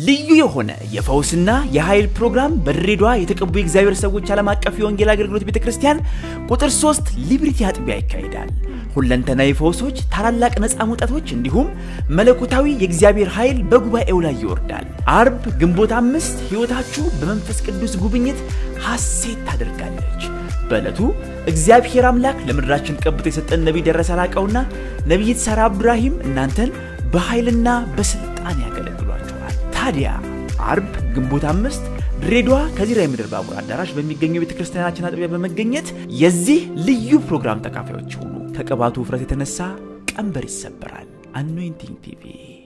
ልዩ የሆነ የፈውስና የኃይል ፕሮግራም በድሬዳዋ የተቀቡ የእግዚአብሔር ሰዎች ዓለም አቀፍ የወንጌል አገልግሎት ቤተ ክርስቲያን ቁጥር 3 ሊብሪቲ አጥቢያ ይካሄዳል። ሁለንተናዊ ፈውሶች፣ ታላላቅ ነፃ መውጣቶች እንዲሁም መለኮታዊ የእግዚአብሔር ኃይል በጉባኤው ላይ ይወርዳል። አርብ ግንቦት አምስት ሕይወታችሁ በመንፈስ ቅዱስ ጉብኝት ሐሴት ታደርጋለች። በዕለቱ እግዚአብሔር አምላክ ለምድራችን ቀብቶ የሰጠን ነቢይ ደረሰ ላቀውና ነቢይት ሳራ አብዱራሂም እናንተን በኃይልና በስልጣን ያገለግሏችኋል። ታዲያ አርብ ግንቦት አምስት ድሬዳዋ ከዚራ የምድር ባቡር አዳራሽ በሚገኘው የቤተ ክርስቲያናችን አጥቢያ በመገኘት የዚህ ልዩ ፕሮግራም ተካፋዮች ሁኑ። ከቅባቱ ውፍረት የተነሳ ቀንበር ይሰበራል። አኖይንቲንግ ቲቪ